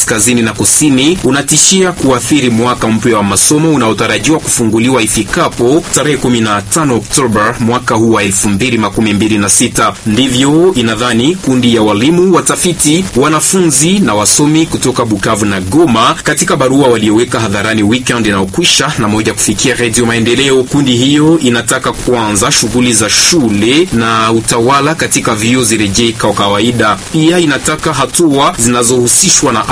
kaskazini na kusini unatishia kuathiri mwaka mpya wa masomo unaotarajiwa kufunguliwa ifikapo tarehe 15 Oktoba mwaka huu wa 2026. Ndivyo inadhani kundi ya walimu, watafiti, wanafunzi na wasomi kutoka Bukavu na Goma katika barua walioweka hadharani weekend inayokwisha na moja kufikia Redio Maendeleo. Kundi hiyo inataka kuanza shughuli za shule na utawala katika vyuo zirejee kwa kawaida. Pia inataka hatua zinazohusishwa na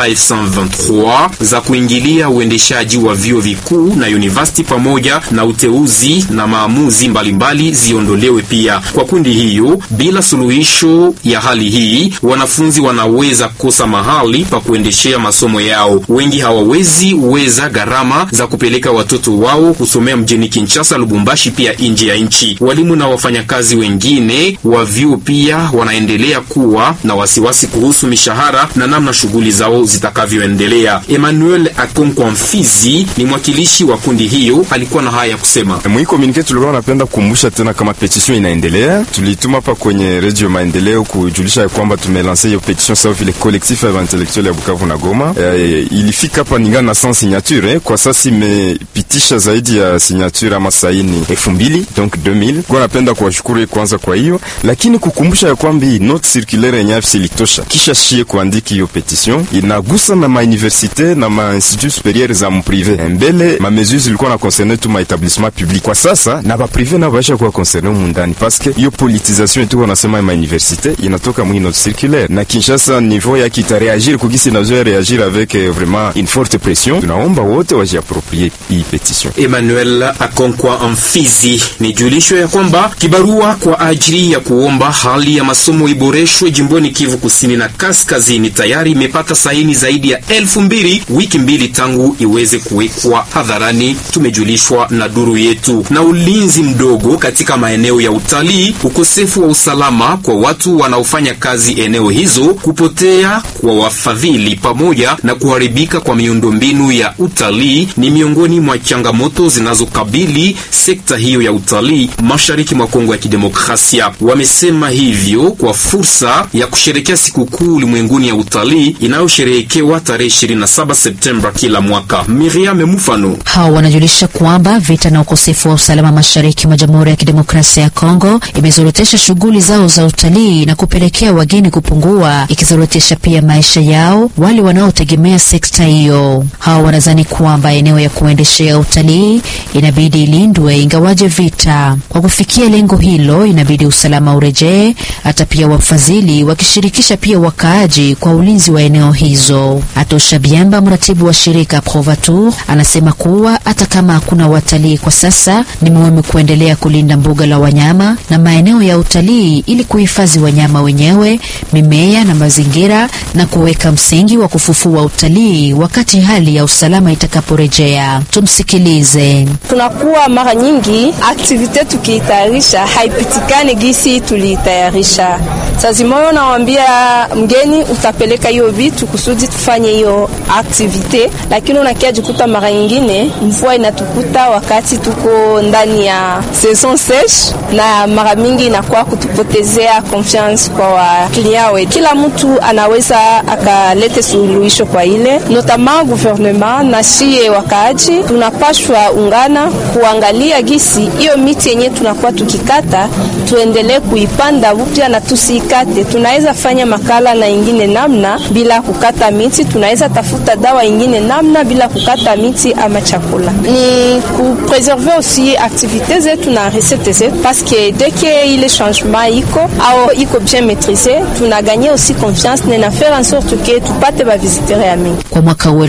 AF123 za kuingilia uendeshaji wa vyuo vikuu na university pamoja na uteuzi na maamuzi mbalimbali ziondolewe pia. Kwa kundi hiyo, bila suluhisho ya hali hii, wanafunzi wanaweza kosa mahali pa kuendeshea masomo yao. Wengi hawawezi uweza gharama za kupeleka watoto wao kusomea mjini Kinshasa, Lubumbashi, pia nje ya nchi. Walimu na wafanyakazi wengine wa vyuo pia wanaendelea kuwa na wasiwasi kuhusu mishahara na namna shughuli zao zitakavyoendelea. Emmanuel Akonkwa Mfizi ni mwakilishi wa kundi hiyo, alikuwa na haya ya kusema. Mwi communique tulikuwa napenda kukumbusha tena kama petition inaendelea. Tulituma hapa kwenye Radio Maendeleo kujulisha ya kwamba tumelanse hiyo petition sawa vile collectif ya intellectuel ya Bukavu na Goma. E, ilifika hapa ningana na 100 signature eh. Kwa sasa imepitisha zaidi ya signature ama saini elfu mbili donc 2000 kwa napenda kuwashukuru kwanza kwa hiyo, lakini kukumbusha ya kwamba hii note circulaire yenye afisi litosha kisha shie kuandiki hiyo petition inagusa na mauniversite na ma institut superieur za mprive mbele ma mesures zilikuwa na concerne tu ma établissement public. Kwa sasa na ba prive na baisha kuwa concerne mundani parce que hiyo politisation tu wanasema ma universite inatoka mwi note circulaire na Kinshasa niveau yake itareagir kugisi nazo reagir avec eh, vraiment une forte pression. Tunaomba wote wajiaproprie hii petition. Emmanuel Akonkwa Amfizi. Ni julisho ya kwamba kibarua kwa ajili ya kuomba hali ya masomo iboreshwe jimboni Kivu Kusini na Kaskazini tayari imepata saini zaidi ya elfu mbili wiki mbili tangu iweze kuwekwa hadharani, tumejulishwa na duru yetu. Na ulinzi mdogo katika maeneo ya utalii, ukosefu wa usalama kwa watu wanaofanya kazi eneo hizo, kupotea kwa wafadhili pamoja na kuharibika kwa miundombinu ya utalii ni miongoni mwa changamoto zinazokabili sekta hiyo ya utalii mashariki mwa Kongo ya Kidemokrasia. Wamesema hivyo kwa fursa ya kusherekea sikukuu ulimwenguni ya utalii inayosherehekewa tarehe 27 Septemba kila mwaka. Miriam Mufano hao wanajulisha kwamba vita na ukosefu wa usalama mashariki mwa Jamhuri ya Kidemokrasia ya Kongo imezorotesha shughuli zao za utalii na kupelekea wageni kupungua, ikizorotesha pia maisha yao wale wanaotegemea sekta hiyo. Hao wanadhani kwamba eneo ya kuendeshea utalii inabidi ilindwe ingawaje vita. Kwa kufikia lengo hilo, inabidi usalama urejee, hata pia wafadhili wakishirikisha pia wakaaji kwa ulinzi wa eneo hizo. Atosha Biamba, mratibu wa shirika Provatur, anasema kuwa hata kama hakuna watalii kwa sasa, ni muhimu kuendelea kulinda mbuga la wanyama na maeneo ya utalii ili kuhifadhi wanyama wenyewe, mimea na mazingira na kuweka msingi wa kufufua utalii wakati hali ya usalama itakaporejea. Tumsikilize. Tunakuwa mara nyingi aktivite tukiitayarisha haipitikane gisi tuliitayarisha. Sazimoyo nawambia mgeni utapeleka hiyo vitu kusudi tufanye hiyo aktivite, lakini unakia jikuta mara nyingine mvua inatukuta wakati tuko ndani ya saison seche, na mara mingi inakuwa kutupotezea confiance kwa waklia wetu. Kila mtu anaweza akalete suluhisho kwa ile notama gouvernement na shie wakaaji, tunapashwa ungana kuangalia gisi hiyo miti yenye tunakuwa tukikata tuendelee kuipanda upya na tusiikate. Tunaweza fanya makala na ingine namna bila kukata miti, tunaweza tafuta dawa ingine namna bila kukata miti ama chakula. Ni kupreserve aussi activite zetu na recette zetu paske deke ile changement iko au iko bien maitrise, tunaganye aussi confiance na faire en sorte que tupate bavisitere ya mingi. Kwa mwaka huu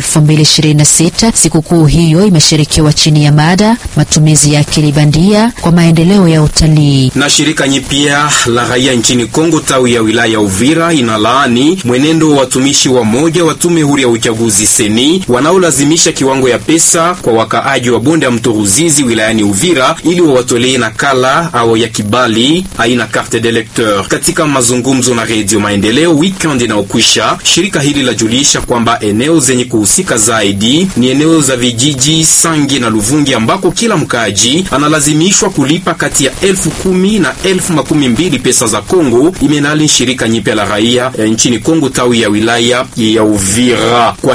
2026 sikukuu hiyo imeshirikiwa chini ya mada matumizi ya akili bandia kwa maendeleo ya utalii. na shirika nyipya la raia nchini Kongo tawi ya wilaya ya Uvira inalaani mwenendo wa watumishi wa moja wa tume huru ya uchaguzi seni wanaolazimisha kiwango ya pesa kwa wakaaji wa bonde ya mto Ruzizi wilayani Uvira ili wawatolee nakala au ya kibali aina carte d'electeur. Katika mazungumzo na redio Maendeleo weekend inayokwisha, shirika hili lajulisha kwamba eneo zenye kuhusika zaidi ni eneo za vijiji Sangi na Luvungi ambako kila mkaaji analazimishwa kulipa kati ya elfu kumi na elfu makumi mbili pesa za Kongo, imenali shirika nyipya la raia eh, nchini Kongo tawi ya wilaya ya Uvira. Kwa